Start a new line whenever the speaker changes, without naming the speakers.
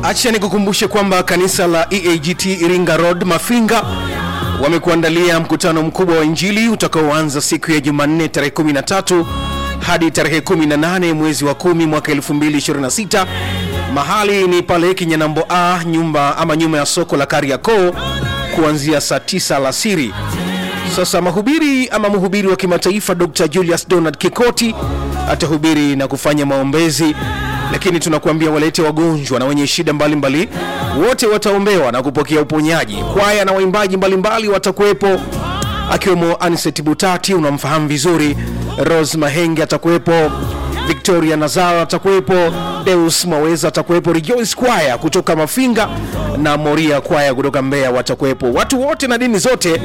Acha nikukumbushe kwamba kanisa la EAGT Iringa Road Mafinga wamekuandalia mkutano mkubwa wa Injili utakaoanza siku ya Jumanne tarehe 13 hadi tarehe 18 mwezi wa 10 mwaka 2026. Mahali ni pale Kinyanambo A nyumba ama nyuma ya soko la Kariakoo kuanzia saa 9 alasiri. Sasa mahubiri ama mhubiri wa kimataifa Dr. Julius Donald Kikoti atahubiri na kufanya maombezi, lakini tunakuambia walete wagonjwa na wenye shida mbalimbali, wote wataombewa na kupokea uponyaji. Kwaya na waimbaji mbalimbali watakuwepo, akiwemo Aniset Butati, unamfahamu vizuri. Rose Mahenge atakuwepo, Victoria Nazara atakuwepo, Deus Maweza atakuwepo, Rejoice Kwaya kutoka Mafinga na Moria Kwaya kutoka Mbeya watakuwepo. Watu wote na dini zote